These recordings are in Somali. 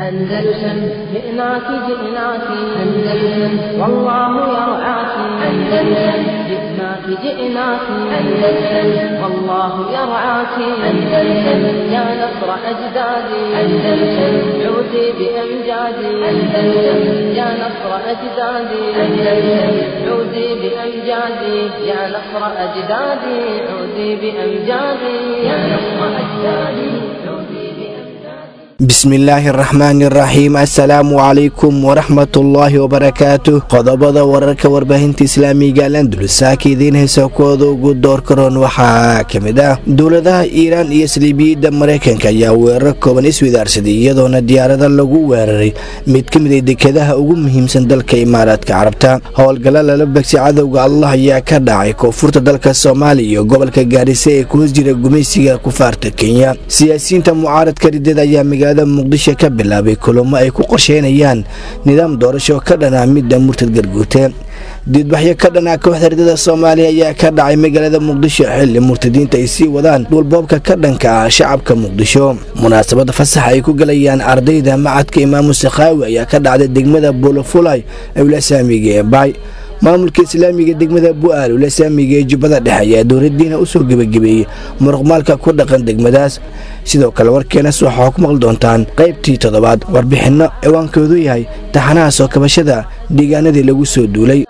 أندلسن جئناك جئناك أندلسن والله يرعاك أندلسن جئناك جئناك أندلسن والله يرعاك أندلسن يا نصر أجدادي أندلسن عودي بأمجادي أندلسن يا نصر أجدادي أندلسن عودي بأمجادي يا نصر أجدادي عودي بأمجادي يا نصر أجدادي عودي بأمجادي bismillaahi araxmaani araxiim assalaamu calaykum waraxmatullaahi wabarakaatu qodobada wararka warbaahinta islaamiga alandulusaaka idiin haysa kuwooda ugu door karoon waxaa ka mid ah dowladaha iiraan iyo saliibiyadda maraykanka ayaa weerar kooban iswidaarsaday iyadoona diyaarada lagu weeraray mid ka mid a dekadaha ugu muhiimsan dalka imaaraadka carabta howlgalla lala begsi cadowga allah ayaa ka dhacay koonfurta dalka soomaaliya iyo gobolka gaarisa ee ku hoos jira gumaysiga kufaarta kenya siyaasiyiinta mucaaradka ridada ayaa magaalada muqdisho ka bilaabay kulamo ay ku qorsheynayaan nidaam doorasho ka dhana midda murtad garguute diidbaxyo ka dhanaa kooxda ridada soomaaliya ayaa ka dhacay magaalada muqdisho xilli murtadiinta ay sii wadaan dhulboobka ka dhanka ah shacabka muqdisho munaasabada fasax ay ku galayaan ardayda macadka imaamu sakhaawi ayaa ka dhacday degmada buulafulay ewlasaamiga ee baay maamulka islaamiga degmada bu'aal ulasaamiga ee jubbada dhexe ayaa dowladdiina u soo gebagabeeyey muruqmaalka ku dhaqan degmadaas sidoo kale warkeenas waxaa ku maqli doontaan qaybtii toddobaad warbixinno ciwaankoodu yahay taxanaha soo kabashada deegaanadii lagu soo duulay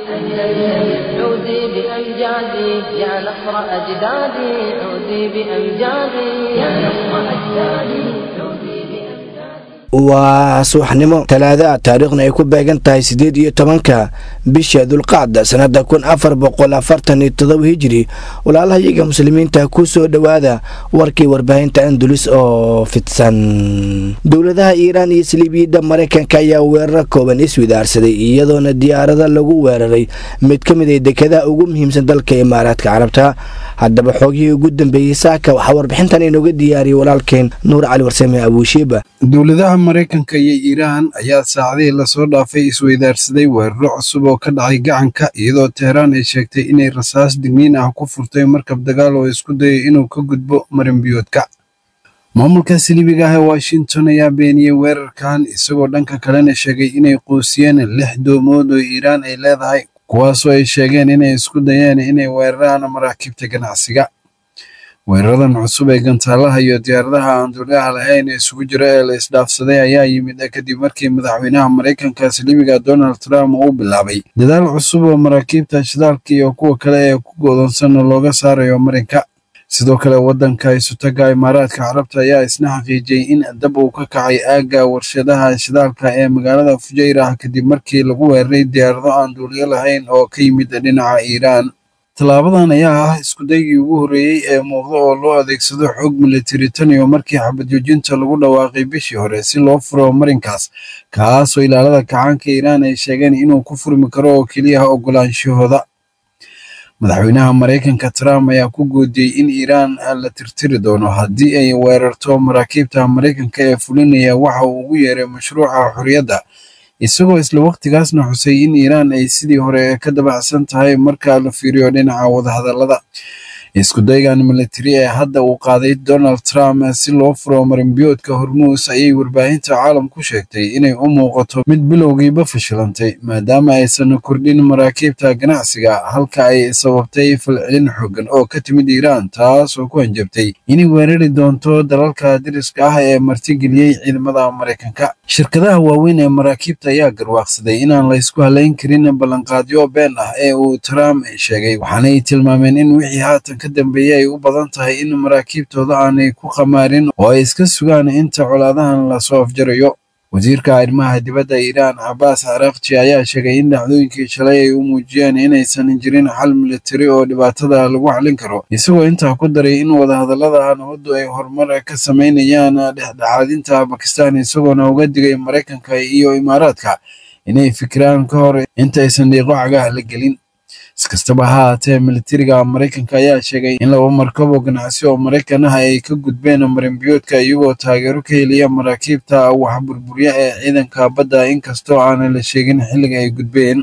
عودي بأمجادي يا نصر أجدادي عودي بأمجادي يا نصر أجدادي عودي بأمجادي waa subaxnimo talaada taariikhna ay ku beegan tahay siddeed iyo tobanka bisha dulqacda sannada kun afar boqol afartan iyo todoba hijiri walaalaha iyaga muslimiinta ku soo dhowaada warkii warbaahinta andulus oo fidsan dowladaha iiraan iyo saliibiyadda maraykanka ayaa weerar kooban iswidaarsaday iyadoona diyaarada lagu weeraray mid ka mid a dekadaha ugu muhiimsan dalka imaaraadka carabta haddaba xoogihii ugu dambeeyey saaka waxaa warbixintan inooga diyaariyey walaalkeen nuur cali warsame abuushiiba dowladaha maraykanka iyo iiraan ayaa saacadihii lasoo dhaafay isweydaarsaday weeraro cusub oo ka dhacay gacanka iyadoo teheraan ay sheegtay inay rasaas digniin ah ku furtay markab dagaal oo isku dayay inuu ka gudbo marinbiyoodka maamulka siliibiga ah ee washington ayaa beeniyey weerarkan isagoo dhanka kalena sheegay inay quusiyeen lix doomood oo iiraan ay leedahay kuwaasoo ay sheegeen inay isku dayeen inay weeraraan maraakiibta ganacsiga weeraradan cusub ee gantaalaha iyo diyaaradaha aan duuliyaha lahayn ee isugu jira ee la isdhaafsaday ayaa yimid kadib markii madaxweynaha maraykanka saliibiga donald trump uu bilaabay dadaal cusub oo maraakiibta shidaalka iyo kuwa kale ee ku go'doonsan looga saarayo marinka sidoo kale waddanka isutaga imaaraadka carabta ayaa isna xaqiijiyey in dab uu ka kacay aagga warshadaha shidaalka ee magaalada fujayrah kadib markii lagu weeraray diyaarado aan duuliyo lahayn oo ka yimid dhinaca iiraan tallaabadan ayaa ah iskudaygii ugu horreeyey ee muuqda oo loo adeegsado xoog militari tan iyo markii xabadjoojinta lagu dhawaaqay bishii hore si loo furo marinkaas kaasoo ilaalada kacaanka iiraan ay sheegeen inuu ku furmi karo oo keliyaha oggolaanshahooda madaxweynaha maraykanka trump ayaa ku goodiyey in iiraan la tirtiri doono haddii ay weerarto maraakiibta maraykanka ee fulinaya waxa uu ugu yeeray mashruuca xorriyadda isagoo isla wakhtigaasna xusay in iiraan ay sidii hore ka dabacsan tahay marka la fiiriyo dhinaca wadahadallada iskudaygan militari ee hadda uu qaaday donald trump si loo furo marinbiyoodka hormuus ayay warbaahinta caalamku sheegtay inay u muuqato mid bilowgiiba fashilantay maadaama aysan kordhin maraakiibta ganacsiga halka ay sababtay falcelin xoogan oo ka timid iiraan taas oo ku hanjabtay inay weerari doonto dalalka dariska ah ee martigeliyey ciidamada maraykanka shirkadaha waaweyn ee maraakiibta ayaa garwaaqsaday inaan laysku halayn karin ballanqaadyo been ah ee uu trump sheegay waxaanay tilmaameen in wixii haatan ka dambeeyey ay u badan tahay in maraakiibtooda aanay ku qamaarin oo ay iska sugaan inta colaadahan lasoo afjarayo wasiirka arrimaha dibadda iiraan cabaas caraaqji ayaa sheegay in dhacdooyinkii shalay ay u muujiyeen inaysan jirin xal militari oo dhibaatada lagu xalin karo isagoo intaa ku daray in wadahadallada nabaddu ay horumar ka samaynayaan dhexdhexaadinta bakistan isagoona uga digay maraykanka iyo imaaraadka inay fikiraan ka hor intaysan dhiiqo cagaha la gelin iskastaba ha haatee militariga maraykanka ayaa sheegay in laba markab oo ganacsi oo maraykan ah ay ka gudbeen marinbiyoodka iyagoo taageero ka heliya maraakiibta wax burburya ee ciidanka badda inkastoo aanan la sheegin xilliga ay gudbeen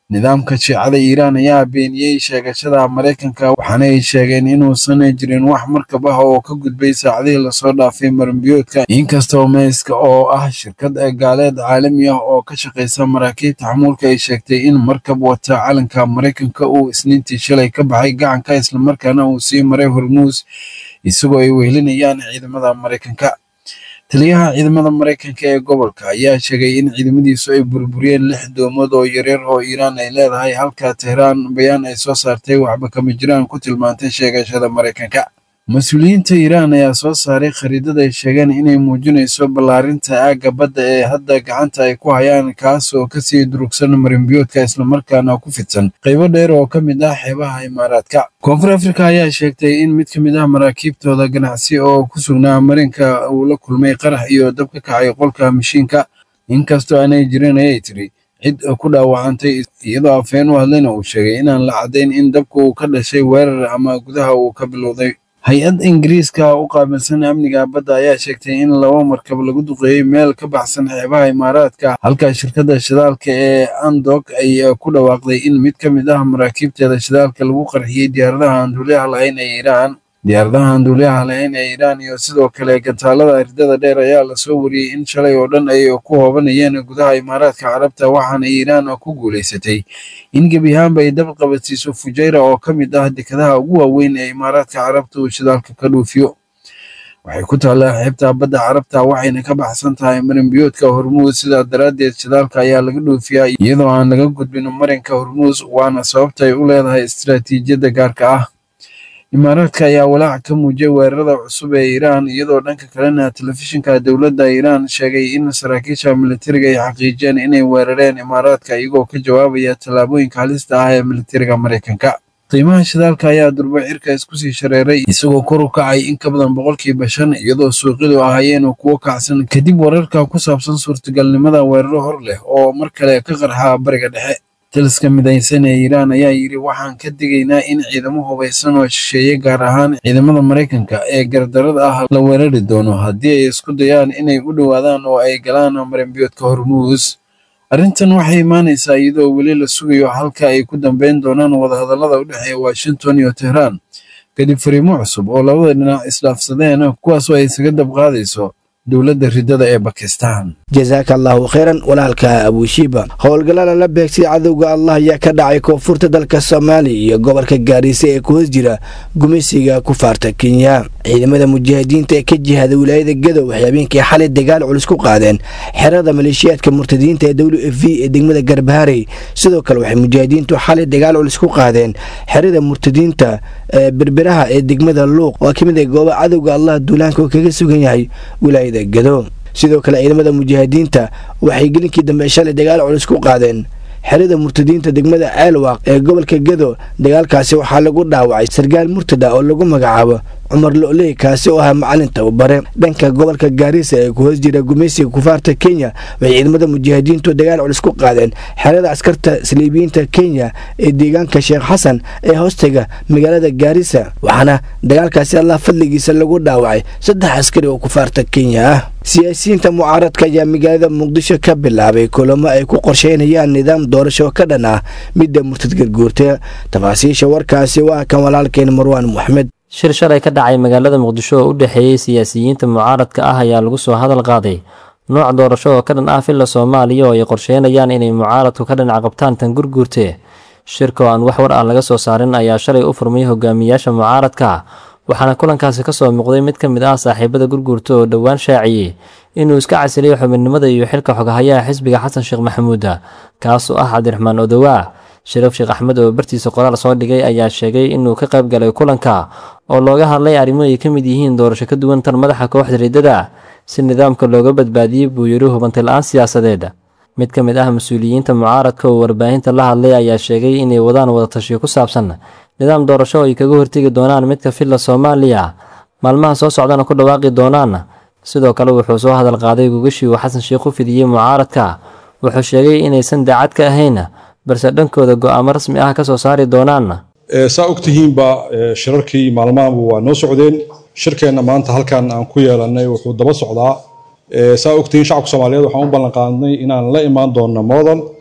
nidaamka shiicada iiraan ayaa beeniyey sheegashada maraykanka waxaana ay sheegeen inuusan jirin wax markab ah oo ka gudbay saacadihii lasoo dhaafay maranbiyoodka inkastoo meyska oo ah shirkad gaaleed caalami ah oo ka shaqaysa maraakiibta xamuulka ay sheegtay in markab wata calanka maraykanka uu isniintii shalay ka baxay gacanka islamarkaana uu sii maray hormuus isagoo ay wehelinayaan ciidamada maraykanka taliyaha ciidamada maraykanka ee gobolka ayaa sheegay in ciidamadiisu ay burburiyeen lix doomood oo yaryar oo iiraan ay leedahay halka tehraan bayaan ay soo saartay waxba kama jiraan ku tilmaantay sheegashada maraykanka mas-uuliyiinta iiraan ayaa soo saaray khariidada ay sheegeen inay muujinayso ballaarinta aagga badda ee hadda gacanta ay ku hayaan kaas oo kasii durugsan marinbiyoodka islamarkaana ku fidsan qaybo dheer oo ka mid ah xeebaha imaaraadka koonfur afrika ayaa sheegtay in mid ka mid ah maraakiibtooda ganacsi oo ku sugnaa marinka uu la kulmay qarax iyo dab ka kacay qolka mashiinka inkastoo aanay jirin ayay tiri cid ku dhaawacantay iyadoo afheen u hadlayna uu sheegay inaan la caddayn in dabka uu ka dhashay weerar ama gudaha uu ka bilowday hay-ad ingiriiska u qaabilsan amniga badda ayaa sheegtay in laba markab lagu duqeeyey meel ka baxsan xeebaha imaaraadka halka shirkadda shidaalka ee andog ay ku dhawaaqday in mid ka mid ah maraakiibteeda shidaalka lagu qarxiyey diyaaradaha aan duuliyaha lahayn ee iiraan diyaaradaha aan duuliyaha lahayn ee iiraan iyo sidoo kale gantaalada ridada dheer ayaa lasoo wariyey in shalay oo dhan ay ku hoobanayeen gudaha imaaraadka carabta waxaana iiraan ku guulaysatay in gebi ahaanba ay dab qabadsiiso fujayra oo ka mid ah dekadaha ugu waaweyn ee imaaraadka carabta uu shidaalka ka dhuufiyo waxay ku taallaa xeebta badda carabta waxayna ka baxsan tahay marinbiyoodka hormuus sidaa daraaddeed shidaalka ayaa laga dhoofiyaa iyadoo aan laga gudbin marinka hormuus waana sababta ay u leedahay istaraatiijiyadda gaarka ah imaaraadka ayaa walaac ka muujiyay weerarada cusub ee iiraan iyadoo dhanka kalena telefishinka dowladda iiraan sheegay in saraakiisha militariga ay xaqiijiyeen inay weerareen imaaraadka iyagoo ka jawaabaya tallaabooyinka halista ah ee militariga maraykanka qiimaha shidaalka ayaa durba cirka isku sii shareeray isagoo kor u kacay in ka badan boqolkiiba shan iyadoo suuqyadu ahaayeen kuwo kacsan kadib wararka ku saabsan suurtagalnimada weeraro hor leh oo mar kale ka qarxa bariga dhexe taliska midaysan ee iiraan ayaa yidhi waxaan ka digaynaa in ciidamo hubaysan oo shisheeye gaar ahaan ciidamada maraykanka ee gardarada ah la weerari doono haddii ay isku dayaan inay u dhowaadaan oo ay galaan marinbiyoodka hormuus arrintan waxay imaanaysaa iyadoo weli la sugayo halka ay ku dambeyn doonaan wadahadallada u dhexeeya washington iyo tehraan kadib fariimo cusub oo labada dhinac isdhaafsadeen kuwaasoo ay isaga dabqaadayso dowladda ridada ee bakistan jasaaka allahu khayran walaalka abushiiba howlgallada la beegsay cadowga allah ayaa ka dhacay koonfurta dalka soomaaliya iyo gobolka gaariisa ee ku hoos jira gumeysiga kufaarta kenya ciidamada mujaahidiinta ee ka jihada wilaayada gadow waxay habeenkii xalay dagaal culus ku qaadeen xerada maleeshiyaadka murtadiinta ee w f v ee degmada garbaharey sidoo kale waxay mujaahidiintu xalay dagaal culus ku qaadeen xerada murtadiinta ee berberaha ee degmada luuq oo ka mid ah gooba cadowga allah duulaanka oo kaga sugan yahay wilaayada gado sidoo kale ciidamada mujaahidiinta waxay gelinkii dambe shalay dagaal culus ku qaadeen xerada murtadiinta degmada ceelwaaq ee gobolka gado dagaalkaasi waxaa lagu dhaawacay sarkaal murtada oo lagu magacaabo cumar lo'ley kaasi oo ahaa macalin tababare dhanka gobolka gaarisa ee ku hoos jira gumeysiga kufaarta kenya waxay ciidamada mujaahidiintu dagaal culus ku qaadeen xerada askarta saliibiyiinta kenya ee deegaanka sheekh xasan ee hoostaga magaalada gaarisa waxaana dagaalkaasi allah fadligiisa lagu dhaawacay saddex askari oo kufaarta kenya ah siyaasiyiinta mucaaradka ayaa magaalada muqdisho ka bilaabay kulamo ay ku qorsheynayaan nidaam doorasho ka dhan ah midda murtad garguurta tafaasiisha warkaasi waa kan walaalkeen marwaan moxamed shir shalay ka dhacay magaalada muqdisho oo u dhexeeyey siyaasiyiinta mucaaradka ah ayaa lagu soo hadal qaaday nooc doorasho oo ka dhan ah filla soomaaliya oo ay qorsheynayaan inay mucaaradku ka dhinac qabtaan tan gurguurte shirka oo aan wax war ah laga soo saarin ayaa shalay u furmay hogaamiyaasha mucaaradka waxaana kulankaasi ka soo muuqday mid ka mid ah saaxiibada gurguurta oo dhowaan shaaciyey inuu iska casiliyo xubinimada iyo xilka xoghayaha xisbiga xasan sheekh maxamuuda kaasoo ah cabdiraxmaan odowaa shariif sheekh axmed oo bartiisa qoraal soo dhigay ayaa sheegay inuu ka qayb galay kulanka oo looga hadlay arrimo ay ka mid yihiin doorasho ka duwan tan madaxa kooxda riddada si nidaamka looga badbaadiyey buu yidhi hubantay la-aan siyaasadeed mid ka mid ah mas-uuliyiinta mucaaradka oo warbaahinta la hadlay ayaa sheegay inay wadaan wadatashiyo ku saabsan nidaam doorasho oo ay kaga hortegi doonaan midka filla soomaaliya maalmaha soo socdana ku dhawaaqi doonaan sidoo kale wuxuu soo hadal qaaday gogashii uu xasan sheekh u fidiyey mucaaradka wuxuu sheegay inaysan daacad ka ahayn balse dhankooda go'aamo rasmi ah ka soo saari doonaan saa ogtihiinba shirarkii maalmahanba waa noo socdeen shirkeenna maanta halkan aan ku yeelannay wuxuu daba socdaa saa ogtihiin shacabka soomaaliyeed waxaan u ballanqaadnay inaan la imaan doonno model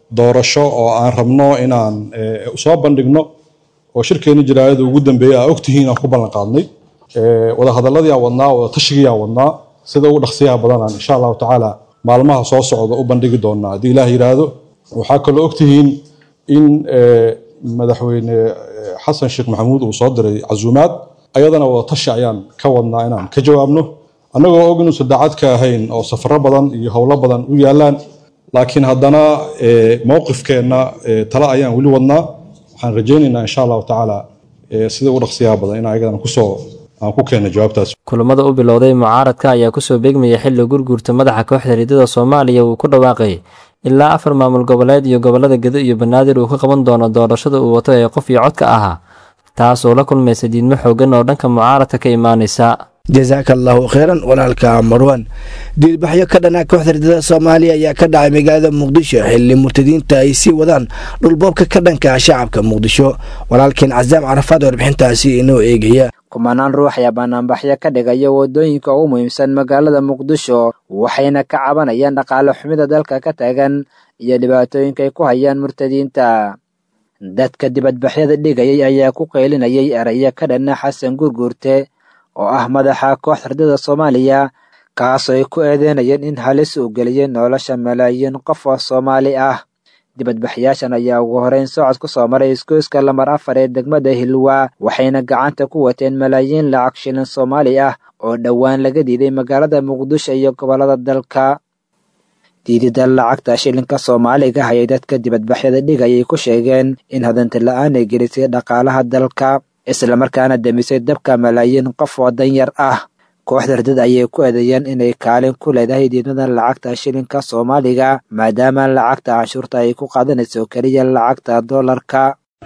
doorasho oo aan rabno inaan soo bandhigno oo shirkeeni jaraayada ugu dambeeyey aa ogtihiin aan ku ballan qaadnay wadahadaladii aan wadnaa wada tashigii aan wadnaa sida ugu dhaqsiyaha badanaan insha allahu tacaala maalmaha soo socda u bandhigi doonaa haddii ilaah yidhaahdo waxaa kaloo ogtihiin in madaxweyne xasan sheekh maxamuud uu soo diray casuumaad ayadana wada tashi ayaan ka wadnaa inaan ka jawaabno annagoo og inuusan daacad ka ahayn oo safaro badan iyo howlo badan u yaalaan laakiin haddana mowqifkeenna tale ayaan weli wadnaa waxaan rajaynaynaa insha allahu tacaala sida ugu dhaqsiyaha badan in ayagana kusoo aan ku keenno jawaabtaas kulamada u bilowday mucaaradka ayaa kusoo beegmaya xilli gurguurta madaxa kooxda riddada soomaaliya uu ku dhawaaqay ilaa afar maamul goboleed iyo gobollada gedo iyo banaadir uu ka qaban doono doorashada uu wato ee qof iyo codka ahaa taas oo la kulmaysa diidmo xooggan oo dhanka mucaaradka ka imaanaysa jasaaka allahu kheyran walaalka marwan diilbaxyo ka dhana kooxda riddada soomaaliya ayaa ka dhacay magaalada muqdisho xilli murtadiinta ay sii wadaan dhulboobka ka dhanka shacabka muqdisho walaalkeen casaam carafaad warbixintaasi inoo eegaya kumanaan ruux ayaa banaanbaxyo ka dhigaya waddooyinka ugu muhiimsan magaalada muqdisho waxayna ka cabanayaan dhaqaale xumida dalka ka taagan iyo dhibaatooyinka ay ku hayaan murtadiinta dadka dibadbaxyada dhigayay ayaa ku qaylinayay erayo ka dhanna xasan gurguurte oo ah madaxa kooxda riddada soomaaliya kaasoo ay ku eedeynayeen in halis uu geliyay nolosha malaayiin qof oo soomaali ah dibadbaxyaashan ayaa ugu horeyn socod ku soo maray isgoyska lamar afar ee degmada hilwa waxayna gacanta ku wateen malaayiin lacag shilin soomaali ah oo dhowaan laga diiday magaalada muqdisho iyo gobollada dalka diidida lacagta shilinka soomaaliga ayay dadka dibadbaxyada dhigayay ku sheegeen in hadanta la-aan ay gelisay dhaqaalaha dalka islamarkaana demisay dabka malaayiin qof oo danyar ah kooxda riddada ayay ku eedeeyeen inay kaalin ku leedahay diidmada lacagta shilinka soomaaliga maadaama lacagta canshuurta ay ku qaadanayso keliya lacagta doolarka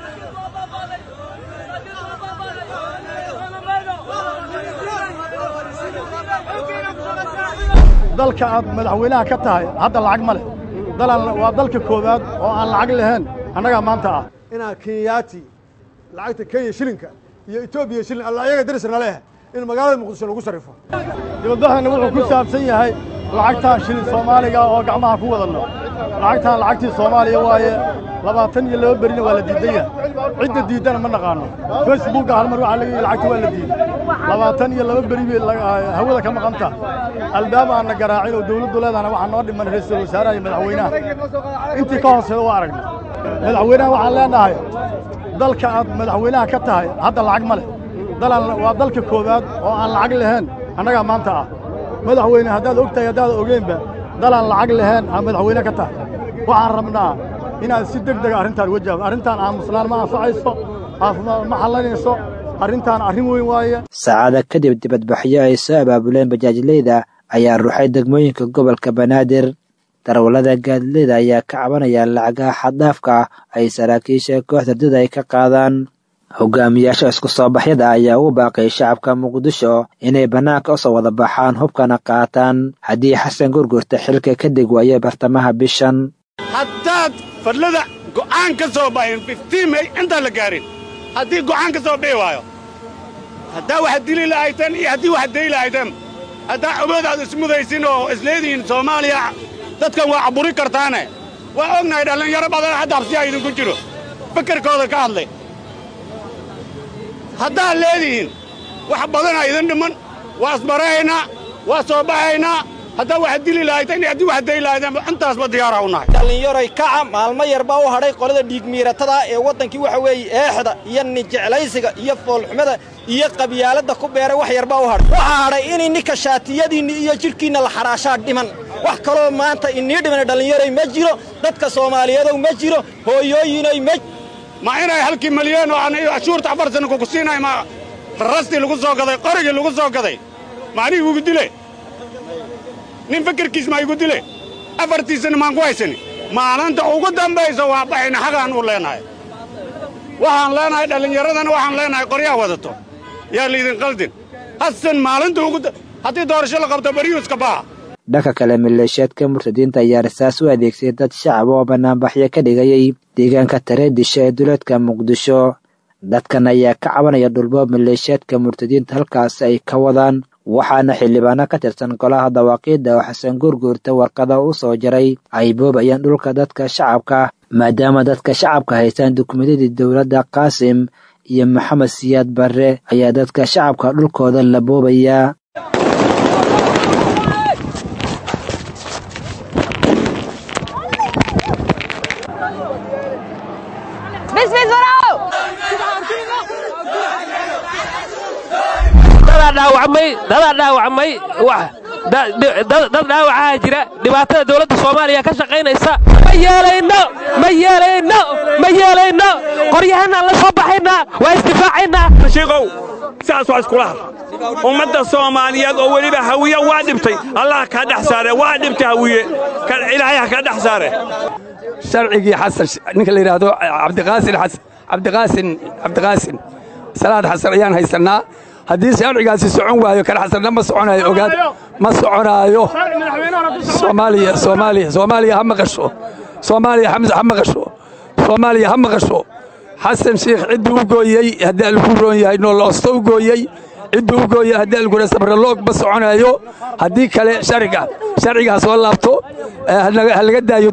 dalka aad madaxweynaha ka tahay hadda lacag ma leh waa dalka koowaad oo aan lacag lahayn annagaa maanta ah inaa kenyaati lacagta kenya shilinka iyo etoobiya shilin alla ayaga darisna leeh in magaalada muqdisho lagu sarrifo dibadbaxana wuxuu ku saabsan yahay lacagtaan shilin soomaaliga oo gacmaha ku wadanno lacagtaan lacagtii soomaaliya waaye labaatan iyo laba berina waa la diidan yahay cidda diiddana ma naqaano facebookga hal mar waxaa laga yihi lacagta waa la diiday labaatan iyo laba beri bay hawada ka maqanta albaab aan na garaacin oo dawladdu leedahana waxaa noo dhiman ra-iisul wasaaraha iyo madaxweynaha intii ka hooseeda waa aragnay madaxweynaha waxaan leenahay dalka aad madaxweynaha ka tahay hadda lacag ma leh waa dalka koowaad oo aan lacag lahayn annagaa maanta ah madaxweyne haddaad og tahay haddaad ogeynba dalaan lacag lahayn aa madaxweyne ka tahay waxaan rabnaa inaad si deg dega arrintaan uga jawaab arrintaan aamusnaan ma anfacayso caafimaad ma xallanayso arrintaan arrin weyn waaye saacada kadib dibadbaxyo ay soo abaabuleen bajaajleyda ayaa ruuxay degmooyinka gobolka banaadir darwallada gaadileyda ayaa ka cabanaya lacagaha xaddaafka ay saraakiisha kooxda riddada ay ka qaadaan hogaamiyaasha isku soo baxyada ayaa ugu baaqay shacabka muqdisho inay bannaanka u soo wada baxaan hubkana qaataan haddii xasan gurgurta xilka ka deg waayo bartamaha bishan haddaad fadlada go'aan ka soo baxin fiftiin may intaan la gaarin haddii go'aan ka soo bixi waayo haddaa wax dili lahayteen iyo haddii wax dayi lahayteen haddaa awood aad ismudaysin oo isleedihiin soomaaliya dadkan waa caburi kartaane waa ognahay dhallinyaro badan hadda habsiyaa idinku jiro fakarkooda ka hadlay haddaad leedihiin wax badanaa idin dhiman waa isbarahaynaa waa soo baxaynaa haddaa wax dili lahayteen iyo haddii wax dayi lahayteen intaasba diyaaraa u nahay dhallinyaroy kaca maalmo yar baa u hadhay qolada dhiigmiiratada ee waddankii waxa weeye eexda iyo nijeclaysiga iyo foolxumada iyo qabyaaladda ku beeray wax yar baa u hadhay waxaa hadhay inay ninka shaatiyadiinni iyo jidhkiinna la xadhaashaa dhiman wax kaloo maanta inii dhimana dhallinyaroy ma jiro dadka soomaaliyeedow ma jiro hooyooyinoy ma ma inay halkii malyan oo aan cashuurta afar sanna kuku siinay ma rastii lagu soo gaday qorigii lagu soo gaday ma aniga igu dile nin fikirkiis ma igu dile afartiisana maan ku haysani maalinta ugu dambaysa waa baxayna xagaan u leenahay waxaan leenahay dhallinyaradana waxaan leenahay qoryaha wadato yaa laydin qaldin hasan maalinta ugu haddii doorasho la qabto baryuuska baha dhanka kale maleeshiyaadka murtadiinta ayaa rasaas u adeegsay dad shacab oo banaanbaxyo ka dhigayay deegaanka tareedisha ee duleedka muqdisho dadkan ayaa ka cabanaya dhulboob maleeshiyaadka murtadiinta halkaas ay ka wadaan waxaana xildhibaano ka tirsan golaha dawaaqiidda oo xasan gurguurta warqada u soo jaray ay boobayaan dhulka dadka shacabka maadaama dadka shacabka haystaan dukumentadii dowladda qaasim iyo maxamed siyaad barre ayaa dadka shacabka dhulkooda la boobayaa dadaa dhaawacmay dad dhaawacaa jira dhibaatada dowladda soomaaliya ka shaqaynaysa ma yeelayno ma yeelayno ma yeelayno qoryahanaan la soo baxaynaa waa isdifaacaynaa shiikow sidaas waa iskula had ummadda soomaaliyeed oo weliba hawiye waa dhibtay allah kaa dhex saare waa dhibtay hawiye ilaahay ha kaa dhex saare sharcigii xasan ninka la yidhaahdo cabdiqaasin xasan cabdiqaasin cabdiqaasin salaad xasan ayaan haysannaa haddii sharcigaasi socon waayo kan xasanna ma soconaayo ogaad ma soconaayo soomaaliya soomaaliya soomaaliya ha maqasho soomaaliya ha maqasho soomaaliya ha maqasho xasan sheikh cidduu u gooyey haddii alku roon yahay nooloosto u gooyey cidduu u gooyey haddii algura sabraloog ma soconaayo haddii kale sharciga sharcigaa soo laabto ha laga daayo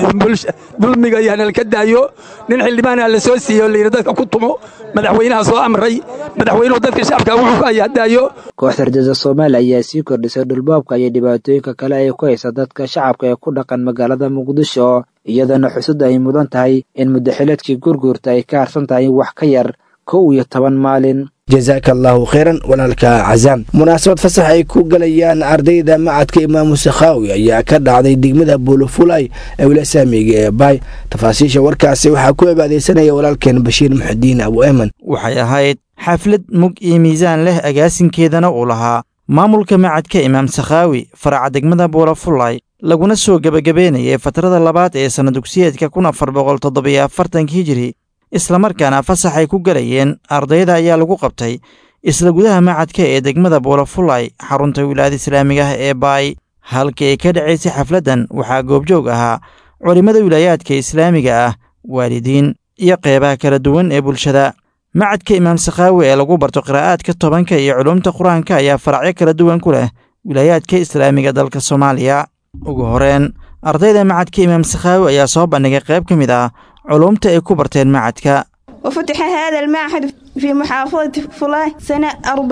dulmiga iyo hanalka daayo nin xildhibaana la soo siiyo layidhi dadka ku tumo madaxweynaha soo amray madaxweynuhu dadka shacabka wuxuu ku haya daayo kooxda ardada soomaaliya ayaa sii kordhisay dhulboobka iyo dhibaatooyinka kale ay ku haysa dadka shacabka ee ku dhaqan magaalada muqdisho iyadana xusud ay mudan tahay in muddaxileedkii gurguurta ay ka harsan tahay wax ka yar kow iyo toban maalin jasaaka allaahu khayran walaalka cazaam munaasabad fasax ay ku galayaan ardayda macadka imaamu sakhaawi ayaa ka dhacday degmada buulofulay ee wila saamiga ee baay tafaasiisha warkaasi waxaa ku ebaadeysanaya walaalkeen bashiir muxudiin abu eman waxay ahayd xaflad mug iyo miisaan leh agaasinkeedana uu lahaa maamulka macadka imaam sakhaawi faraca degmada buulafulay laguna soo gebagabeynayay fatrada labaad ee sanna dugsiyeedka kun afar boqol toddobiyo afartanka hijiri islamarkaana fasax ay ku galayeen ardayda ayaa lagu qabtay isla gudaha macadka ee degmada buulafulay xarunta wilaayada islaamiga ah ee baay halkii ay ka dhacaysay xafladdan waxaa goobjoog ahaa culimmada wilaayaadka islaamiga ah waalidiin iyo qeybaha kala duwan ee bulshada macadka imaam sakhaawi ee lagu barto qiraa'aadka tobanka iyo culuumta qur-aanka ayaa faracyo kala duwan ku leh wilaayaadka islaamiga dalka soomaaliya ugu horeen ardayda macadka imaam sakhaawi ayaa soo bandhigay qayb ka mid ah علومتا ay ku barteen macadka وفتح هذا المعهد في محافظة فلاة سنة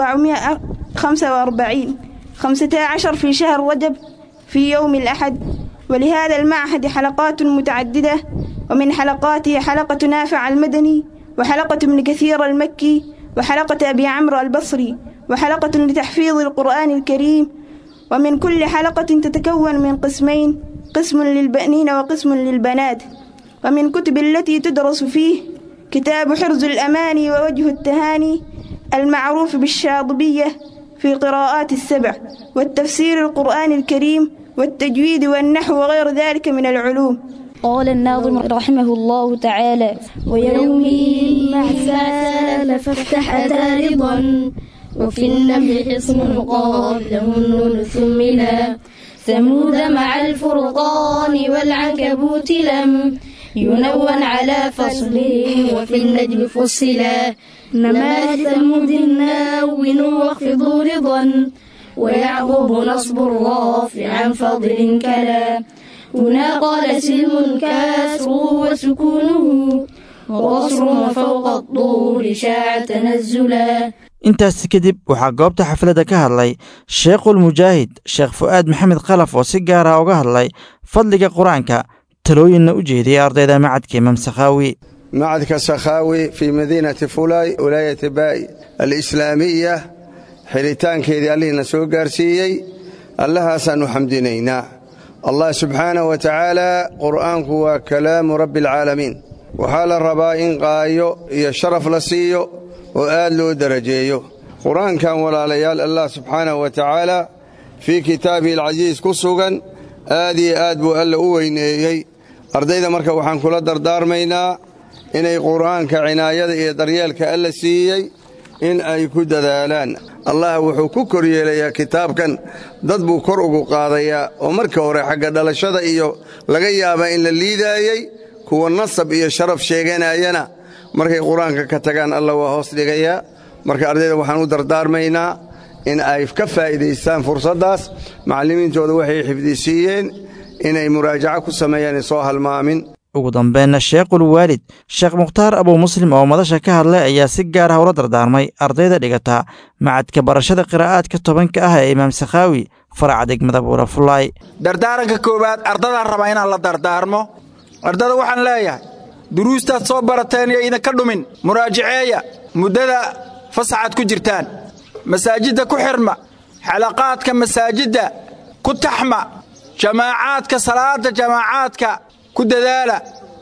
445 15 في شهر رجب في يوم الأحد ولهذا المعهد حلقات متعددة ومن حلقاته حلقة نافع المدني وحلقة ابن كثير المكي وحلقة أبي عمرو البصري وحلقة لتحفيظ القرآن الكريم ومن كل حلقة تتكون من قسمين قسم للبنين وقسم للبنات ومن كتب التي تدرس فيه كتاب حرز الأماني ووجه التهاني المعروف بالشاطبية في قراءات السبع والتفسير القرآن الكريم والتجويد والنحو وغير ذلك من العلوم قال الناظم رحمه الله تعالى ويومه مع سال فافتح أتى رضا وفي النمل حصن قابله النون ثملا ثمود مع الفرقان والعنكبوت لم ينون على فصله وفي النجم فصلا نما ثمود ناون واخفضوا رضا ويعقوب نصب الرافع عن فضل كلا هنا قال سلم كاسر وسكونه وقصر وفوق الطول شاع تنزلا intaas kadib waxaa goobta xafladda ka hadlay sheekhulmujaahid sheekh fu'aad maxamed khalaf oo si gaara uga hadlay fadliga qur-aanka talooyinna u jeediyay ardayda macadka imaam sakhaawi macadka sakhaawi fii madiinati fulay wilaayati baay alislaamiya xidhitaankeedii allihiina soo gaarsiiyey allahaasaan u xamdinaynaa allah subxaanah wa tacaala qur'aanku waa kalaamu rabbi alcaalamiin waxaa la rabaa in qaayo iyo sharaf la siiyo oo aad loo darajeeyo qur-aankan walaalayaal allah subxaanahu wa tacaala fii kitaabihi alcasiis ku sugan aad iyo aad buu alla u weyneeyey ardayda marka waxaan kula dardaarmaynaa inay qur'aanka cinaayada iyo daryeelka alla siiyey in ay ku dadaalaan allah wuxuu ku kor yeelayaa kitaabkan dad buu kor ugu qaadayaa oo marka hore xagga dhalashada iyo laga yaabaa in la liidaayey kuwa nasab iyo sharaf sheeganayana markay qur-aanka ka tagaan alla waa hoos dhigayaa marka ardayda waxaan u dardaarmaynaa in ay ka faa'iidaystaan fursaddaas macallimiintooda waxay xifdisiiyeen inay muraajaco ku sameeyaan soo halmaamin ugu dambeynna sheekhul waalid sheekh mukhtaar abuu muslim oo madasha ka hadlay ayaa si gaar ah ula dardaarmay ardayda dhigata macadka barashada qiraa'aadka tobanka ah ee imaam sakhaawi faraca degmada buurafulaay dardaaranka koowaad ardadaan rabaa inaan la dardaarmo ardada waxaan leeyahay duruustaad soo barateen iyo idinka dhumin muraajaceeya muddada fasaxaad ku jirtaan masaajidda ku xirma xalaqaadka masaajidda ku taxma jamaacaadka salaada jamaacaadka ku dadaala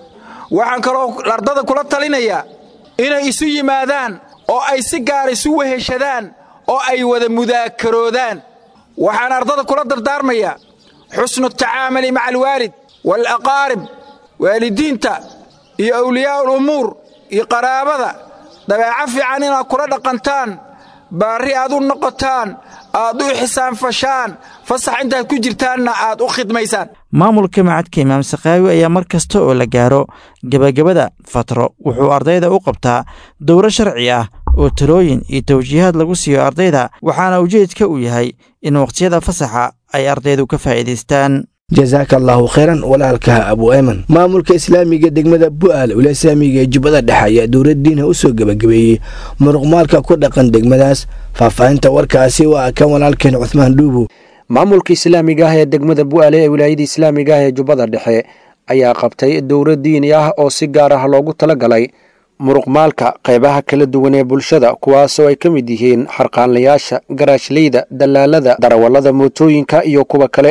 waxaan kaloo ardada kula talinayaa inay isu yimaadaan oo ay si gaar isu weheshadaan oo ay wada mudaakaroodaan waxaan ardada kula dardaarmayaa xusnu tacaamuli maca alwaalid waalaqaarib waalidiinta iyo awliyaa ulumuur iyo qaraabada dabeeco fiican inaad kula dhaqantaan baarri aad u noqotaan aad u xisaanfashaan fasax intaad ku jirtaanna aad u khidmaysaan maamulka macadka imaam sakhaawi ayaa mar kasta oo la gaaro gebagabada fatro wuxuu ardayda u qabtaa dowro sharci ah oo talooyin iyo tawjiihaad lagu siiyo ardayda waxaana ujeedka uu yahay in wakhtiyada fasaxa ay ardaydu ka faa'iidaystaan jasaaka allaahu khayran walaalkaha abu ayman maamulka islaamiga degmada bu'aal ula islaamiga ee jubbada dhexe ayaa dowladdiinha u soo gebagabeeyey muruqmaalka ku dhaqan degmadaas faahfaahinta warkaasi waa kan walaalkeen cuhmaan dhuubu maamulka islaamiga ah ee degmada bu'aale ee wilaayada islaamiga ah ee jubbada dhexe ayaa qabtay dowro diini ah oo si gaar ah loogu talagalay muruqmaalka qaybaha kala duwan ee bulshada kuwaasoo ay ka mid yihiin xarqaanlayaasha garaashleyda dallaalada darawallada mootooyinka iyo kuwa kale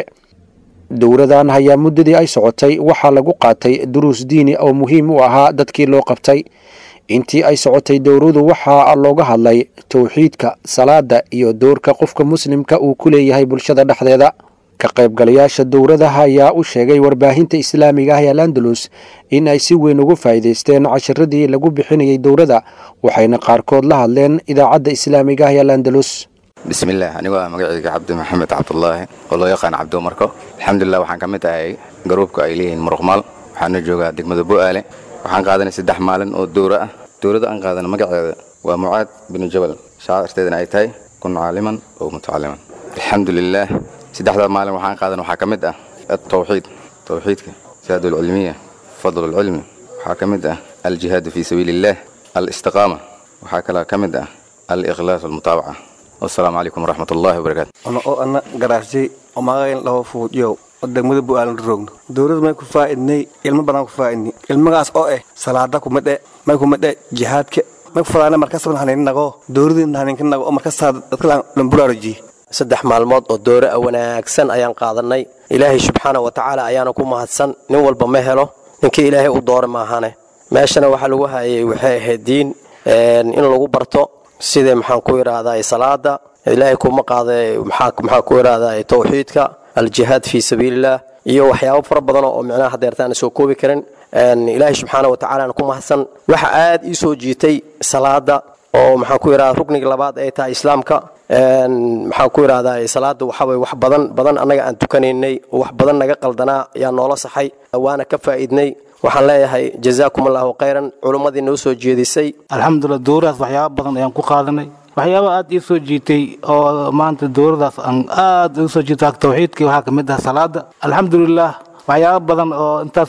dowradan ayaa muddadii ay socotay waxaa lagu qaatay duruus diini oo muhiim u ahaa dadkii loo qabtay intii ay socotay dowradu waxaa looga hadlay towxiidka salaada iyo doorka qofka muslimka uu ku leeyahay bulshada dhexdeeda ka qaybgalayaasha dowradaha ayaa u sheegay warbaahinta islaamiga ah ee landalus in ay si weyn ugu faa'iidaysteen cashiradii lagu bixinayay dowrada waxayna qaarkood la hadleen idaacadda islaamiga ah ee landalus bismillaah anigoo ah magacayga cabdi maxamed cabdulaahi oo loo yaqaan cabdiumarko alxamdulilah waxaan ka mid ahay garuubka ay leeyihiin muruqmaal waxaana joogaa degmada bu'aale waxaan qaadanay saddex maalin oo dowro ah dowladda aan qaadana magaceeda waa mucaad binu jabal shaacirteedana ay tahay kun caaliman oo mutacaliman alxamdulilaah saddexdaa maalin waxaan qaadan waxaa ka mid ah atawxiid tawxiidka saadulcilmiya fadlulcilmi waxaa ka mid ah aljihaadu fii sabiili illaah alistiqaama waxaa kaloo ka mid ah aliqhlaas walmutaabaca wasalaamu calaykum waraxmat ullaahi wabarakaatu ono oo ana garaasjay oo magacayn laho fuudyow oo degmada bu'aalan roogno dowlad may ku faa'idnay ilmo badan ku faa'idni ilmagaas oo eh salaada kumadhe may kumadhe jihaadka may ku fadaana markasban haninnago dowladina haninka nago oo markasaa dadka lamburaarajiye saddex maalmood oo doore a wanaagsan ayaan qaadannay ilaahay subxaana wa tacaala ayaana ku mahadsan nin walba ma helo ninkii ilaahay u doora maahane meeshana waxaa lagu hayay waxay ahayd diin in lagu barto sida maxaan ku idhaahdaa salaada ilaahay kuma qaada maxaa ku idhaahdaa tawxiidka aljihaad fii sabiilillaah iyo waxyaabo fara badan oo micnaha hadeertaan soo koobi karin ilaahay subxaana wa tacaala ku mahadsan waxa aad ii soo jiitay salaada oo maxaan ku idhahdaa rukniga labaad ay tahay islaamka maxaan ku idhahdaa salaada waxaway wax badan badan annaga aan tukanaynay oo wax badan naga qaldanaa ayaa noola saxay waana ka faa'iidnay waxaan leeyahay jazaakum allahu khayran culummadii noo soo jeedisay alxamdulilah dowradaas waxyaaba badan ayaan ku qaadanay waxyaaba aad ii soo jiitay oo maanta dowradaas aan aad ii soo jiitay tawxiidkii waxaa ka mid ah salaada alxamdulilah waxyaaba badan oo intaas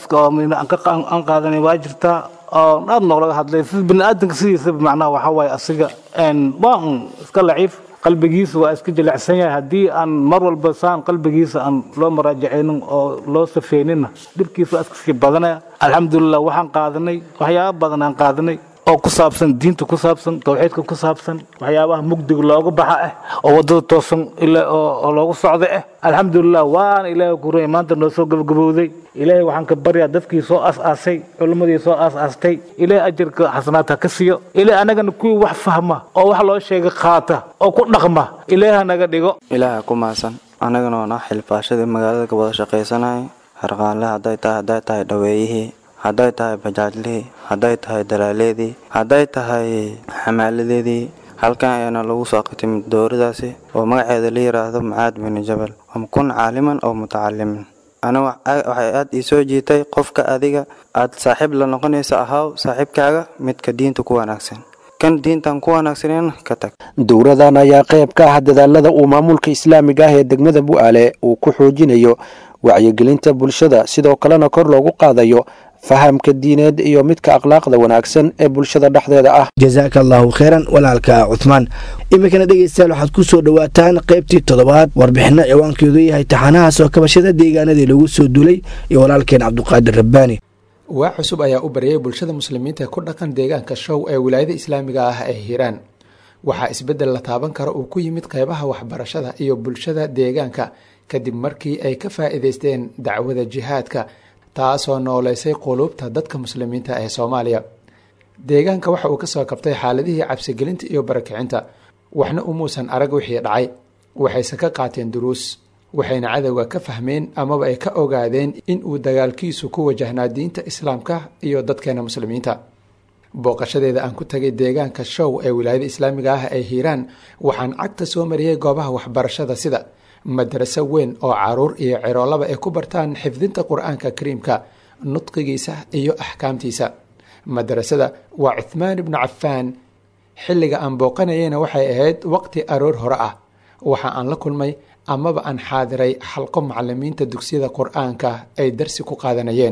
aan qaadanay waa jirtaa oo aad noolaga hadlay sida biniaadanka sidiisaba macnaha waxaa waaye asiga waa un iska laciif qalbigiisa waa iska jilicsan yahay haddii aan mar walba saan qalbigiisa aan loo maraajacaynin oo loo safeynina dhibkiisa waa iska sii badanaya alxamdulilah waxaan qaadanay waxyaaba badan aan qaadanay oo ku saabsan diinta ku saabsan tawxiidka ku saabsan waxyaabaha mugdiga looga baxa ah oo wadada toosan oo loogu socda ah alxamdulilah waana ilaahay ku ruyay maanta noo soo gabagabowday ilaahay waxaan ka baryaa dadkii soo aas-aasay culimmadii soo aas-aastay ilaahay ajarka xasanaadka ka siiyo ilaahay anagana kuwii wax fahma oo wax loo sheega qaata oo ku dhaqma ilaahay naga dhigo ilaaha ku mahadsan anagana oon ah xilfaashadii magaalada ka wada shaqaysanayay harqaanle hadday tahay hadday tahay dhaweeyihii hadday tahay bajaajlihii hadday tahay dalaaleedii hadday tahay xamaaladeedii halkan ayaana lagu soo qitimid dowradaasi oo magaceeda la yidhaahdo mucaad binu jabal am kun caaliman oo mutacalimin ana waxay aad ii soo jiitay qofka adiga aad saaxiib la noqonaysa ahaw saaxiibkaaga midka diinta ku wanaagsan kan diintan ku wanaagsaneen ka tag dowradan ayaa qayb ka ah dadaalada uu maamulka islaamiga ah ee degmada bu'aale uu ku xoojinayo wacyigelinta bulshada sidoo kalena kor loogu qaadayo fahamka diineed iyo midka akhlaaqda wanaagsan ee bulshada dhexdeeda ah jasaaka allaahu kheyran walaalka cuthmaan iminkana dhegeystayaal waxaad ku soo dhowaataan qaybtii toddobaad warbixinno ciwaankeedu yahay taxanaha soo kabashada deegaanadii lagu soo duulay iyo walaalkeen cabduqaadir rabbaani waa cusub ayaa u baryay bulshada muslimiinta ee ku dhaqan deegaanka show ee wilaayada islaamiga ah ee hiiraan waxaa isbeddel la taaban kara uu ku yimid qeybaha waxbarashada iyo bulshada deegaanka kadib markii ay ka faa'iidaysteen dacwada jihaadka taasoo nooleysay quluubta dadka muslimiinta ee soomaaliya deegaanka waxa uu kasoo kabtay xaaladihii cabsigelinta iyo barakicinta waxna umuusan arag wixii dhacay waxayse ka qaateen duruus waxayna cadowga ka fahmeen amaba ay ka ogaadeen in uu dagaalkiisu ku wajahnaa diinta islaamka iyo dadkeena muslimiinta booqashadeeda aan ku tagay deegaanka show ee wilaayada islaamiga ah ee hiiraan waxaan cagta soo mariyey goobaha waxbarashada sida madaraso weyn oo caruur iyo ciroolaba ay ku bartaan xifdinta qur-aanka kariimka nudqigiisa iyo axkaamtiisa madarasada waa cuthmaan ibnu cafaan xilliga aan booqanayeyna waxay ahayd waqti aroor hore ah waxa aan la kulmay amaba aan xaadiray xalqo macalimiinta dugsiyada qur-aanka ay darsi ku qaadanayeen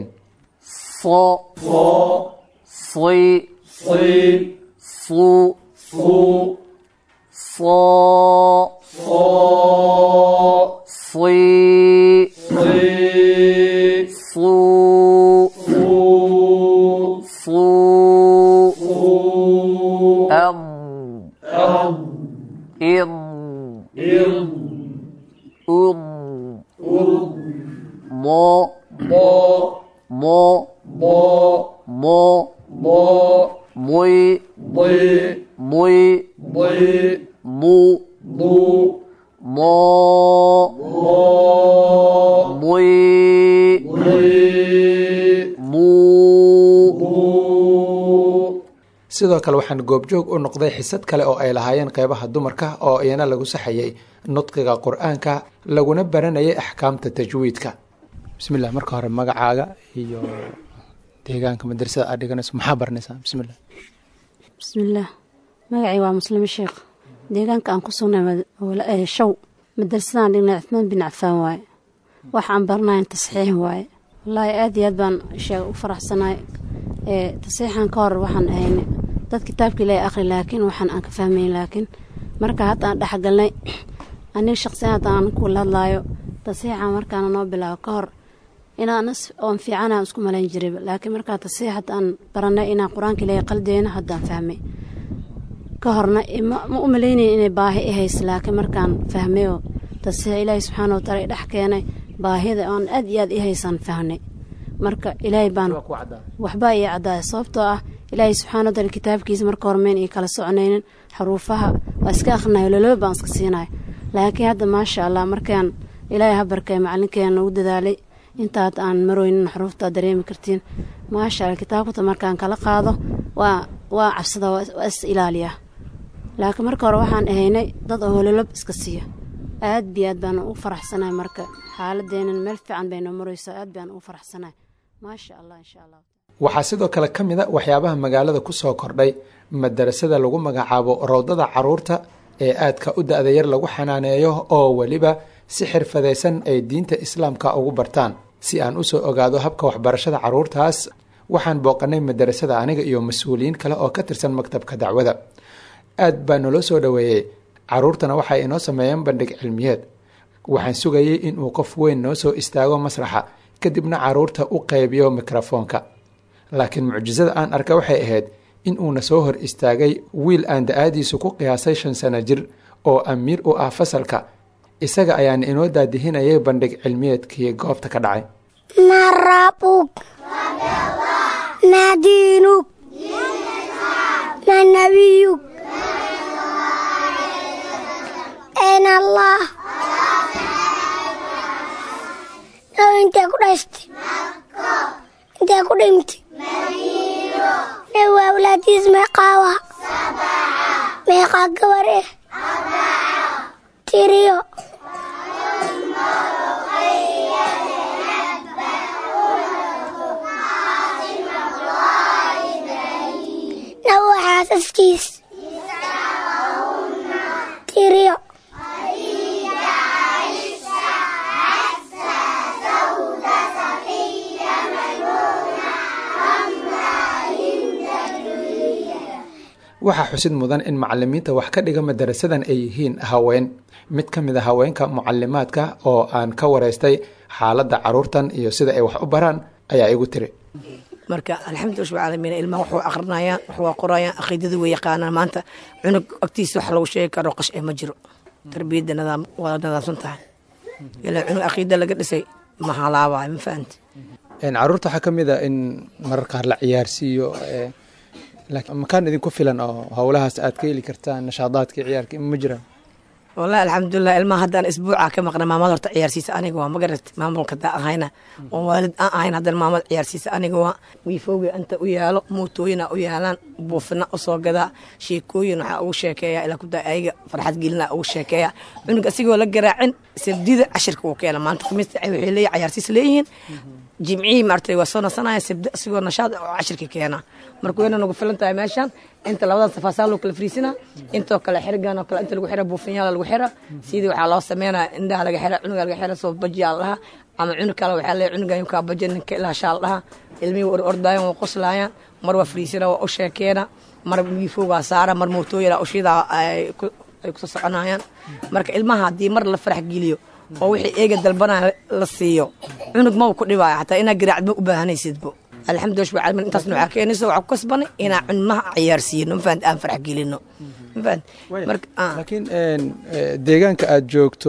sidoo kale waxaan goobjoog u noqday xisad kale oo ay lahaayeen qeybaha dumarka oo iyana lagu saxayay nudqiga qur-aanka laguna baranayay axkaamta tajwiidka bismillah marka hore magacaaga iyo deegaanka madrasada aad dhiganayso maxaa baranaysaa bismillah bismillaah magacay waa muslimo sheekh deegaanka aan ku sugnay show madrasadaan dhignay cuthmaan bin cafaan waaye waxaan baranayn tasxiix waaye wallaahi aad iyo aad baan sheeg u faraxsanaay tasiixan ka hor waxaan ahayn dad kitaabka ilaahay akhri laakiin waxaan aan ka fahmayn laakiin marka hadda aan dhexgalnay aniga shaqsiyan hadda aan kula hadlaayo tasiixan markaana noo bilaabo ka hor inaan oon fiicanaan isku malayn jiray laakiin markaa tasiix hadda aan baranay inaan qur-aanka ilaahay qaldeyna haddaan fahmay ka horna ma u malaynayn inay baahi i haysa laakiin markaan fahmay oo tasiix ilaahay subxaana wataala i dhex keenay baahida oon aad iyo aad i haysaan fahnay marka ilaahay baan waxbaa ii caddaaya sababtoo ah ilaahay subxana wataala kitaabkiisa marka hormeyn ii kala soconaynin xaruufaha waa iska akhrinayo loloba baan iska siinayo laakiin hadda maasha allah markaan ilaahay habarkay macalinkeena nagu dadaalay intaad aan marooynin xaruuftaa dareemi kartiin maasha allah kitaabkata markaan kala qaado waa waa cabsada waa is ilaaliyaa laakiin marka hore waxaan ahaynay dad oo hololob iska siiya aad bi aad baan u faraxsanahay marka xaaladeenan meel fiican bay noo maraysaa aad baan u faraxsanahay maasha allah insha allah waxaa sidoo kale ka mid a waxyaabaha magaalada ku soo kordhay madarasada lagu magacaabo rowdada caruurta ee aadka u da-da yar lagu xanaaneeyo oo weliba si xirfadaysan ay diinta islaamka ugu bartaan si aan usoo ogaado habka waxbarashada caruurtaas waxaan booqanay madarasada aniga iyo mas-uuliyiin kale oo ka tirsan maktabka dacwada aad baa naloo soo dhoweeyey caruurtana waxay inoo sameeyeen bandhig cilmiyeed waxaan sugayay inuu qof weyn noo soo istaago masraxa kadibna caruurta u qaybiyo mikrofoonka laakiin mucjisada aan arka waxay ahayd in uuna soo hor istaagay wiil aan da-aadiisu ku qiyaasay shan sano jir oo amiir u ah fasalka isaga ayaana inoo daadihinayay bandhig cilmiyeedkii goobta ka dhacay ما ربك ما دينك ما نبيك أين الله لو أنت قرشت أنت قدمت لو أولادي اسمه قاوة ميقا قوره تيريو نوع حاسسكيس waxaa xusid mudan in macalimiinta wax ka dhiga madarasadan ay yihiin haween mid ka mid a haweenka mucalimaadka oo aan ka wareystay xaaladda caruurtan iyo sida ay wax u baraan ayaa igu tiri marka alxamdu rabbil caalamiin ilmaha waxuu aqrinayaan wax waa qorayaan aqiidada way yaqaanaan maanta cunug agtiisa wax lagu sheegi karo qash ee ma jiro tarbiyadda nidaam waa nidaamsan tahay ilaa cunug aqiida laga dhisay ma halaabayo ma fahanti caruurta waxaa ka mid a in marar qaar la ciyaarsiiyo laakiin makaan idinku filan oo howlahaas aad ka heli kartaan nashaadaadka ciyaarka ma jiraan wallahi alxamdulilah ilmaha haddaan isbuuca ka maqnay maamada horta ciyaarsiisa aniga waa magarat maamulka daa ahayna oo waalid aan ahayn haddana maamada ciyaarsiisa aniga waa wiifowga inta u yaalo mootooyina u yaalaan buufina usoo gadaa sheekooyin waxaa ugu sheekeeya ilaa kudaa ayaga farxad gelina ugu sheekeeya cunug asigoo la garaacin sabdida cashirka uu keena maanta khamiista waxay leeyihin ciyaarsiis leeyihiin jimcihii maartay waa soo nasanaya sabdi asigoo nashaad oo cashirka keena marka wayna nagu filan tahay meeshaan inta labadan safaasaa loo kala fariisina intoo kale xirigan oo kale inta lagu xira buufinyaala lagu xira sidii waxaa loo sameynaya indhaha laga xira cunuga laga xira soo bajiyaa la dhaha ama cunug kale waxaa leeyahay cunugan yukaa baja ninka ilaa shaal dhaha ilmihii war ordaayan waa qoslaayaan mar waa fariisina waa u sheekeena mar wiifowgaa saara mar mootooyina ushidaa ay kusoo soconayaan marka ilmaha haddii mar la farax geliyo oo wixii eega dalbanaya la siiyo cunug ma ku dhibaayo xataa inaa garaacd ma u baahanaysidbo alxamdulilah rabbil caalamiin intaasna waxaa keenaysa waxaa ku kasbanay inaa cunmaha ciyaarsiino mafahant aan farax gelino mafahant marka laakiin deegaanka aad joogto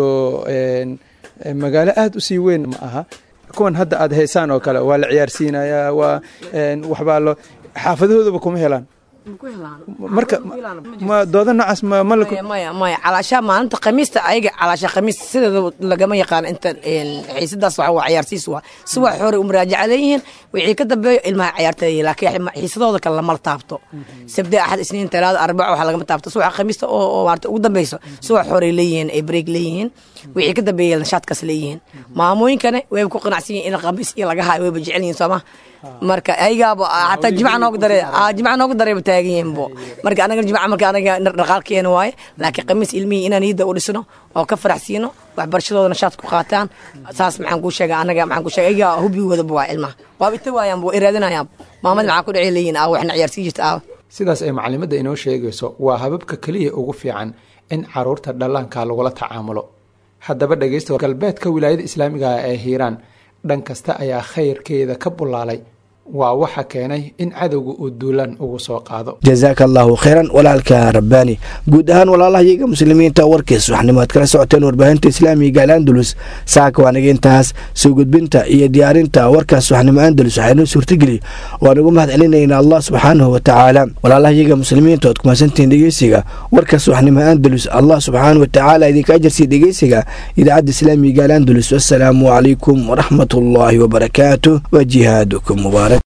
magaalo aada u sii weyn ma aha kuwan hadda aad haysaan oo kale waa la ciyaarsiinayaa waa waxbaa lo xaafadahoodaba kuma helaan marka ma dooda noocaas ma ma maya maya calaashaa maalinta khamiista ayaga calaasha khamiis sideeda lagama yaqaan inta xiisadaas waxa waa ciyaarsiis waa si wax hore u muraajaca leeyihiin wixii ka dambeeyo ilmaha ciyaarta leeyihin laakiin xiisadooda kale lama taabto sabde axad isniin talaada arbaca waxa lagama taabto si wax khamiista oo maarata ugu dambeyso si wax hore leeyihiin ay break leeyihiin wixii ka dambeeya nashaadkaas leeyihiin maamooyinkana wayba ku qanacsan yihin in khamiis iyo laga hayo wayba jecel yihin sooma marka ayagaaba hataa jimca noogu dare jimca noogu dareeba taagan yihiin bo marka anaga jimca marka anaga dhaqaalkeena waaye laakiin khamiis ilmihii inaan niyadda u dhisno oo ka farax siino waxbarashadooda nashaad ku qaataan saas maxaan kuu sheega anaga maxaan kuu sheega ayagaa hubigooda waa ilmaha waaba ita waayaan bo iraadinayaan maamada maxaa ku dhici leeyihin aa waxna ciyaarsiin jirta aa sidaas ay macalimadda inoo sheegayso waa hababka keliya ugu fiican in caruurta dhallaanka lagula tacaamulo haddaba dhegeysta galbeedka wilaayada islaamiga ah ee hiiraan dhan kasta ayaa khayrkeeda ka bulaalay waa waxa keenay in cadowga uu duulaan ugu soo qaado jazaaka allaahu khayran walaalka rabbaani guud ahaan walaalahayaga muslimiinta warkiis waxnimo ad kala socoteen warbaahinta islaamiga al andalus saaka waanaga intaas soo gudbinta iyo diyaarinta warkaas waxnimo andalus waxaynoo suurtageli waan ugu mahad celinaynaa allah subxaanahu wa tacaala walaalahayaga muslimiinta oad kumaadsantihiin dhegeysiga warkaas waxnimo andalus allah subxaanahu wa tacaala idinka ajarsiiya dhegeysiga idaacadda islaamiga al andalus wassalaamu calaykum waraxmat ullaahi wabarakaatu wa jihaadukum mubaarak